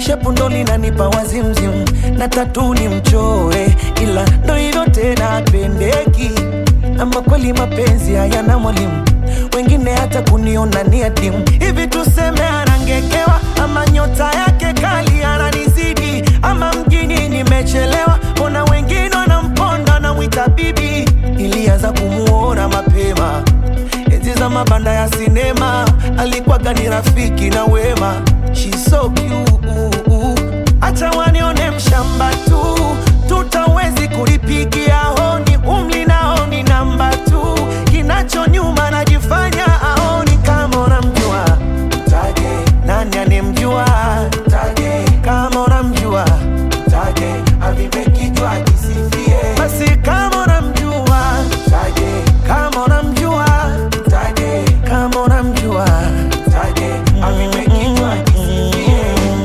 shepu ndo linanipa wazimzim na tatu ni mchore ila ndo hivyo tena pendeki ama kweli mapenzi hayana mwalimu wengine hata kuniona ni adimu hivi tuseme anangekewa ama nyota yake kali ananizidi ama mjini nimechelewa ona wengine wanamponda na mwita bibi ilianza kumuona mapema enzi za mabanda ya sinema alikuwaga ni rafiki na wema She's so cute. acha wanione mshamba tu tutawezi kulipigia honi umli nao ni namba tu kinacho nyuma najifanya aoni kama unamjua mtaje nani anemjua mtaje kama unamjua mtaje avimekitwa kisifie basi kama unamjua mtaje kama unamjua mtaje kama unamjua mtaje avimekitwa kisifie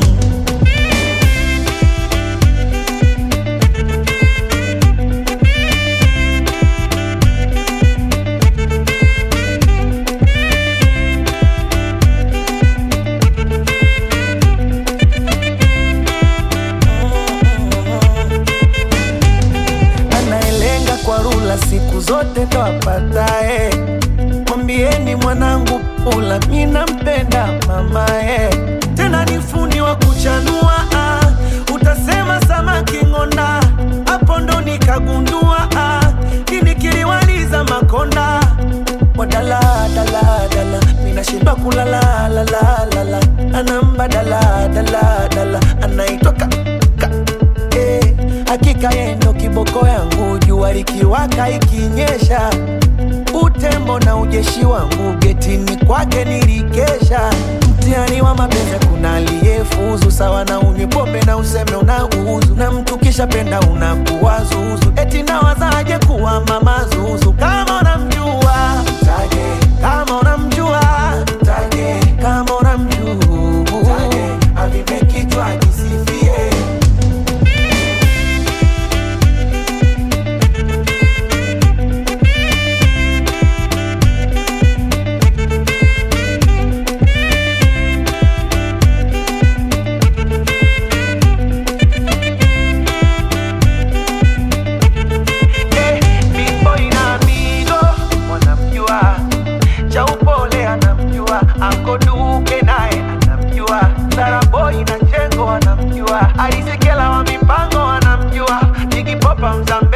anayelenga kwa rula siku zote ndo apatae. Mwambieni mwanangu pula, mi nampenda mamae, tena ni fundi wa kuchanua ah. Utasema samaki ng'onda, hapo ndo nikagundua ah. Kini kiliwaliza makonda wadala dala dala, minashindwa kulala la la la la, anamba dala dala dala, anaitwa ka, ka eh, hakika yeye ndo kiboko yangu, jua likiwaka ikinyesha, utembo na ujeshi wangu getini kwake nilikesha. Mtihani wa mapenzi, kuna aliyefuzu sawa na unywe pombe na useme unauzu, na mtu kisha penda unakuwa zuzu, eti nawazaje kuwa mama zuzu kama unamjua mtaje, kama unamjua mtaje, kama unamjua mtaje, avimekitwa kisifie Eh, Big Boy na Mido wanamjua, cha upole anamjua, Anko Duke naye anamjua, Sara Boy na Chengo anamjua, Alisekela wa mipango anamjua, Jigi Popa Mzambe